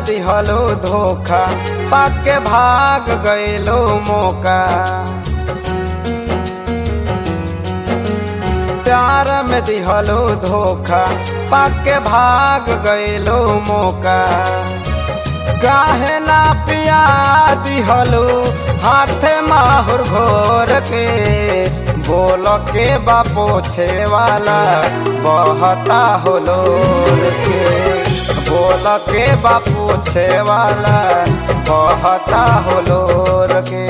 दिहलो धोखा पाके भाग गईलो मौका प्यार में दिहलो धोखा पाके भाग गईलो मौका काहे ना पिया दिहलो हाथे माहुर घोर के बोल के बापो छे वाला बहता होलो के बोल के बापू छे वाला बहता होलो के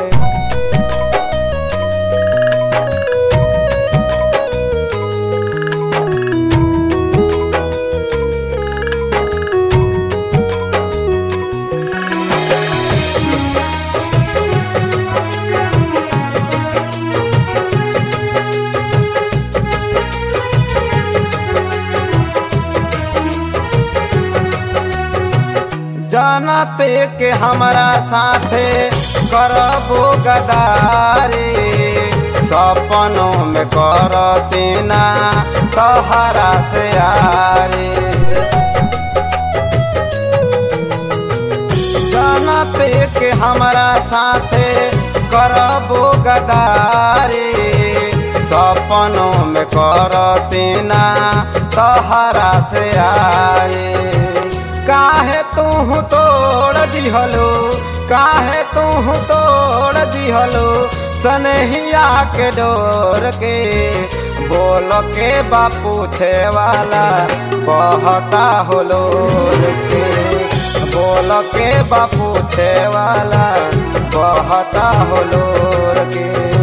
जानते के हमरा साथे करबो गदारी सपनों में करते ना तहरा से यारी जानते के हमरा साथे करबो गदारी सपनों में करते ना तहरा से यारी काहे तू तोड़ दिहलो काहे तू तोड़ दिहलो सनहिया के डोर के बोल के बापू छे वाला बहता होलो के बोल के बापू छे वाला बहता होलो के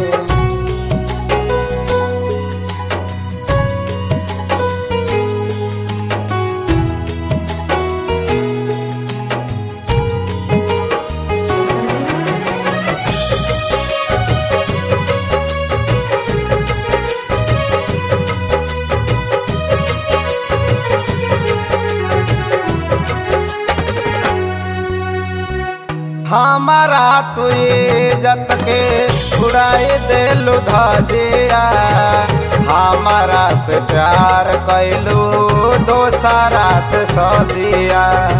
हमारा तू इज्जत के उड़ाई दिलु धजिया हमारा से प्यार कैलू दोसरा से सदिया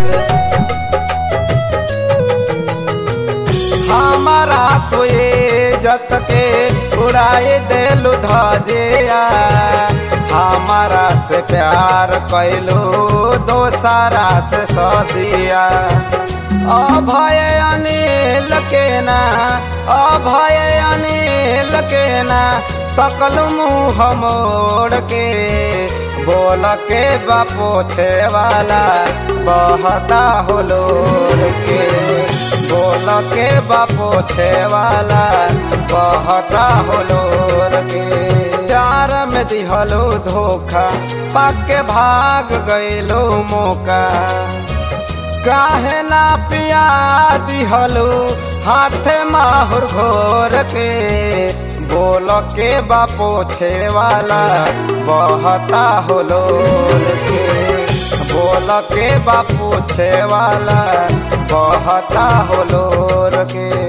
हमारा तू इज्जत के उड़ाई दिलु धजिया हमारा से प्यार कैलू दोसरा से सदिया अभय अनिल के ना अभय अनिल के ना सकल मुँह मोड़ के बोल के बापो छे वाला बहता होलो के बोल के बापो छे वाला बहता होलो के प्यार में दिहलो धोखा पाके भाग गईलो मौका काहे ना पिया दिहलो हाथे माहुर घोर के बोल के बापो छे वाला बहता होलो के बोल के बापू छे वाला बहता होलो के